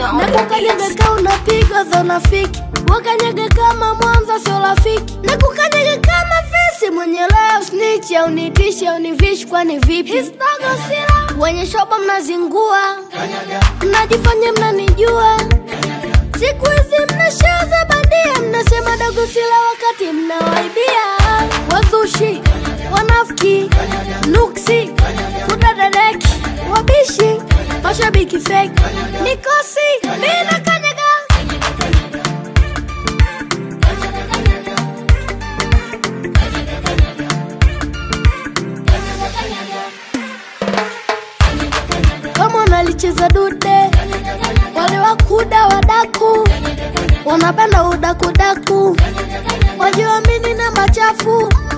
na kukanyaga ka unapiga za unafiki wakanyaga kama mwanza sio rafiki na kukanyaga kama fisi mwenye leo snitch au nitishe au nivishi kwani vipi hisdagosila wenye shoba mnazingua mnajifanya mnanijua siku hizi mnashaza bandia mnasema dagosila wakati mnawaibia wazushi wanafiki nuksi kudadadeki wabishi mashabiki feki mikosi mina kanyaga kama unalicheza dude wale wakuda wadaku wanapenda udakudaku wajiamini na machafu